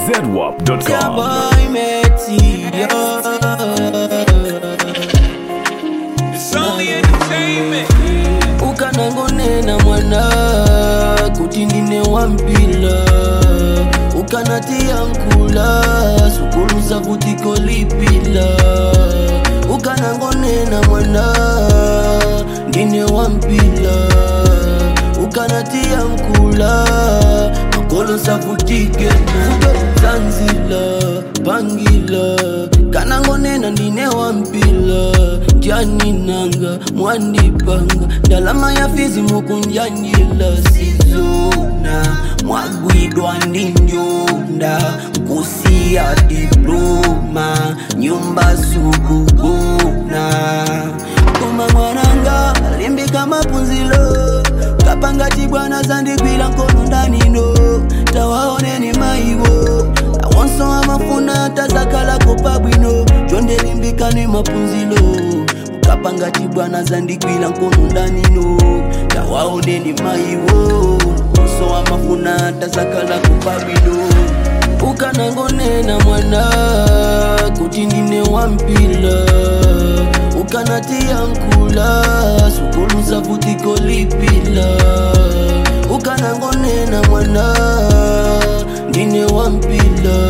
ZWAP.com. boy Metty, It's only entertainment. ukanangonena mwana kuti ndine wampila ukanatia nkula sukuluza kuti kolipila ukanangonena mwana ndine wampila ukanatia nkula makolo savutike fudo zanzila pangila kanangonena ndine wampila ndyaninanga mwandipanga ndalama ya fizi mukunjanjila sizona mwagwidwa ndi njunda kusiya diploma nyumba sukugona koma mwananga limbika mapunzilo kapanga chibwana zandigwira nkono ndanino tawaoneni maiwo awonso amafuna tazakalako pabwino chondelimbikani mapunzilo kapanga chibwana zandigwira nkono ndanino tawaoneni maiwo onso amafuna tazakalako pabwino ukanangonena mwana kuti ndine wampila ukanatia nkula sukuluza futi kolipila ukanangonena mwana ndine wampila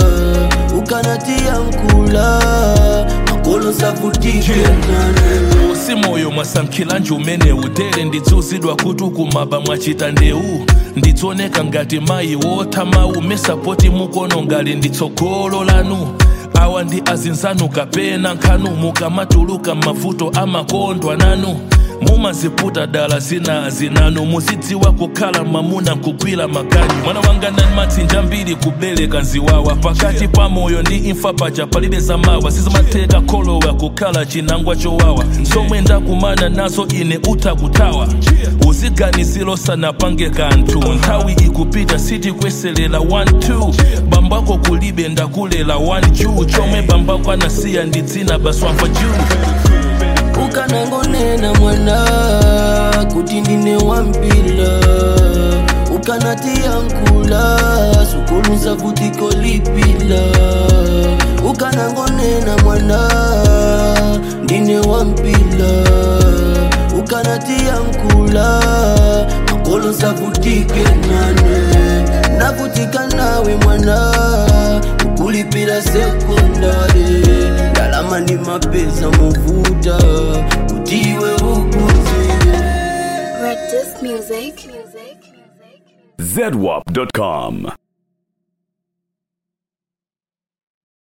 ukanatia nkula makolo savutikenane si moyo mwasankhila njumene utere ndidzuzidwa kuti ukumaba mwachita ndeu ndidzoneka ngati mayi wotha umesapoti mukono ngali nditsogolo lanu awa ndi azinzanu kapena nkhanu mukamatuluka mavuto amakondwa nanu mumaziputa dala zina zinanu muzidziwa kukhala mamuna nkugwira makanyi mwana wanga nani matsinja mbiri kubereka nziwawa pakati pa moyo ndi imfa paja palibe zamawa sizimatheka kholowa kukhala chinangwa chowawa zomwe ndakumana nazo ine utha kuthawa uziganiziro sanapange kanthu nthawi ikupita sitikweserera 1-2 bambako kulibe ndakulela 1 juu chomwe bambako anasiya ndi dzina baswamva juu ukanangonena mwana kuti ndine wampila ukanatia nkula sukuluza futi kolipila ukanangonena mwana ndine wampila ukanatia nkula makolo savutike nane navutika nawe mwana ukulipila sekondari ndalama ndi mapesa movuta kutiwe ukuziwe Rectus Music. Music. ZWAP.com.